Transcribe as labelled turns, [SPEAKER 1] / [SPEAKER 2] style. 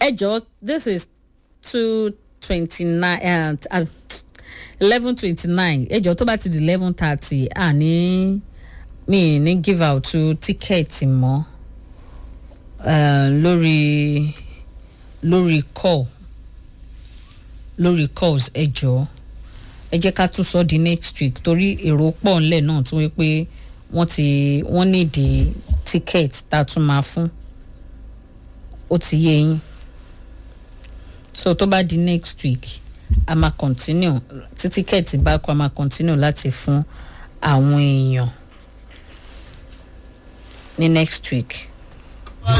[SPEAKER 1] ẹ jọ this is two twenty nine eleven twenty nine ẹ jọ tó bá ti di eleven thirty àní mi ní give out to tíkẹ́ẹ̀tì mọ́ uh, lórí lórí call lórí calls ẹ jọ ẹ jẹ́ ká tún sọ di next week torí èrò pọ̀ ńlẹ̀ náà tó wí pé wọ́n ti wọ́n nídìí ticket tá a tún máa fún ó ti yé yín so tó bá di next week a máa continue tí tíkẹ́ẹ̀tì bá kọ́ a máa continue láti fún àwọn èèyàn ní next week